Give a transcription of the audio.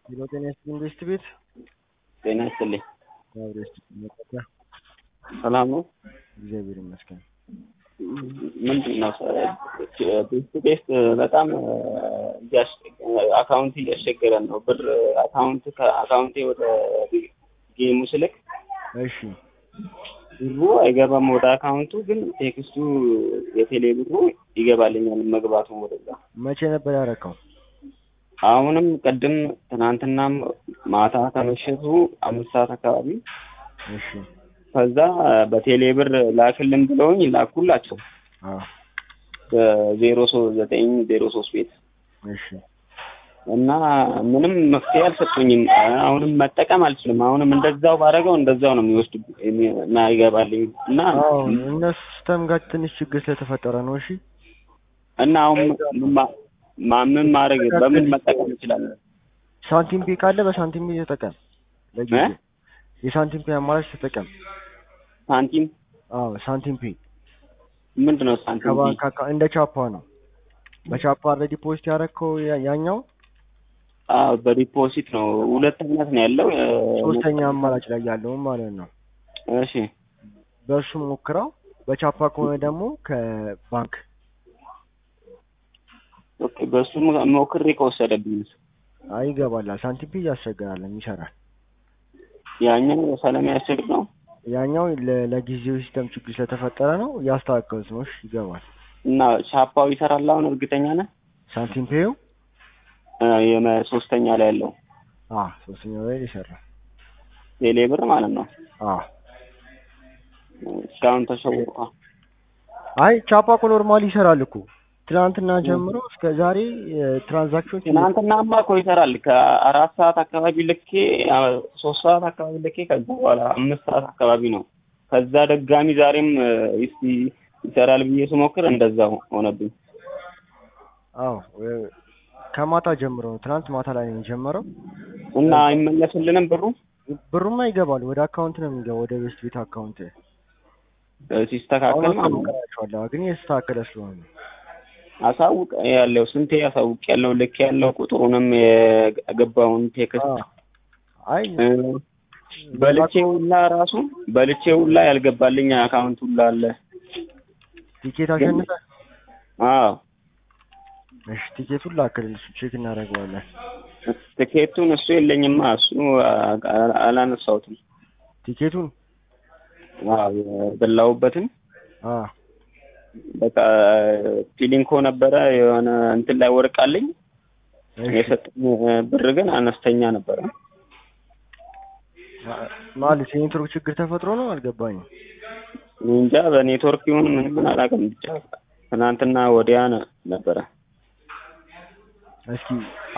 ሄሎ ጤና ይስጥልኝ ኢንቨስት ቤት ጤና ይስጥልኝ። እግዚአብሔር ይስጥልኝ። መጠሪያ ሰላም ነው? እግዚአብሔር ይመስገን። ምንድን ነው ቤስት ቤስት በጣም አካውንት እያስቸገረን ነው። ብር አካውንት ከአካውንቴ ወደ ጌሙ ስልክ እሺ ብሩ አይገባም ወደ አካውንቱ፣ ግን ቴክስቱ የቴሌ ብሩ ይገባልኛል መግባቱ ወደዛ። መቼ ነበር ያረከው? አሁንም ቅድም ትናንትናም ማታ ከምሽቱ አምስት ሰዓት አካባቢ እሺ ከዛ በቴሌ ብር ላክልን ብለውኝ ላኩላቸው አዎ በዜሮ ሶስት ዘጠኝ ዜሮ ሶስት ቤት እሺ እና ምንም መፍትሄ አልሰጡኝም። አሁንም መጠቀም አልችልም። አሁንም እንደዛው ባደረገው እንደዛው ነው የሚወስድ የማይገባልኝ እና አዎ እነሱ ሲስተም ጋር ትንሽ ችግር ስለተፈጠረ ነው። እሺ እና አሁን ማ- ማ- ምን ማድረግ በምን መጠቀም እችላለሁ? ሳንቲም ፔ ካለ በሳንቲም ፔ ተጠቀም። ለጊዜው እ? የሳንቲም ፔ አማራጭ ተጠቀም። ሳንቲም አዎ ሳንቲም ፔ ምንድን ነው ሳንቲም? ከባንክ አካ- እንደ ቻፓ ነው። በቻፓ አልሬዲ ፖስት ያደረግከው ያ- ያኛው አዎ በዲፖዚት ነው። ሁለት አይነት ነው ያለው። እ፣ ሶስተኛ አማራጭ ላይ ያለውን ማለት ነው። እሺ በእሱ ሞክረው። በቻፓ ከሆነ ደግሞ ከባንክ ኦኬ። በሱ ሞክሬ ከወሰደብኝ አይ ይገባላል። ሳንቲም ፔ ያስቸግራል፣ ይሰራል። ያኛው ስለሚያስቸግር ነው ያኛው ለ- ለጊዜው ሲስተም ችግር ስለተፈጠረ ነው ያስተካከሉት ነው። እሺ ይገባል። እና ቻፓው ይሰራል። አሁን እርግጠኛ ነህ? ሳንቲም ፔው እ፣ የመ- ሶስተኛ ላይ ያለው አ ሶስተኛው ላይ ይሰራል። ቴሌ ብር ማለት ነው። አ እስካሁን ተሸውቋ አይ ቻፓ እኮ ኖርማሊ ይሰራል እኮ ትናንትና ጀምሮ እስከ ዛሬ ትራንዛክሽን ትናንትናማ እኮ ይሰራል። ከአራት ሰዓት አካባቢ ልኬ አ፣ ሶስት ሰዓት አካባቢ ልኬ ከዛ በኋላ አምስት ሰዓት አካባቢ ነው። ከዛ ደጋሚ ዛሬም እ፣ እስቲ ይሰራል ብዬ ስሞክር እንደዛው ሆነብኝ። አዎ እ፣ ከማታ ጀምሮ ነው። ትናንት ማታ ላይ ነው የጀመረው። እና አይመለስልንም ብሩ ብሩማ ይገባል ወደ አካውንት ነው የሚገባው፣ ወደ ቤስት ቤት አካውንት። እ፣ ሲስተካከል ማለት ነው። አሁን ግን የተስተካከለ ስለሆነ ነው። አሳውቅ ያለው ስንቴ አሳውቅ ያለው ልክ ያለው ቁጥሩንም የገባውን ቴክስት አ፣ አይ እ፣ በልቼ ሁላ ራሱ በልቼ ሁላ ያልገባልኝ አካውንት ሁላ አለ። ቲኬት አሸንፈ አዎ እሺ ቲኬቱን ላክልን፣ እሱ ቼክ እናደርገዋለን። ትኬቱን እሱ የለኝማ እሱ አ- አ- አላነሳሁትም። ቲኬቱን አዎ የበላሁበትን አ በቃ ፊሊንኮ ነበረ የሆነ እንትን ላይ ወርቃለኝ እሺ የሰጠኝ ብር ግን አነስተኛ ነበረ። ማ- ማለት የኔትወርክ ችግር ተፈጥሮ ነው አልገባኝም። እኔ እንጃ በኔትወርክ ይሁን ምን ምን አላውቅም። ብቻ ትናንትና ወዲያ ነ- ነበረ እስኪ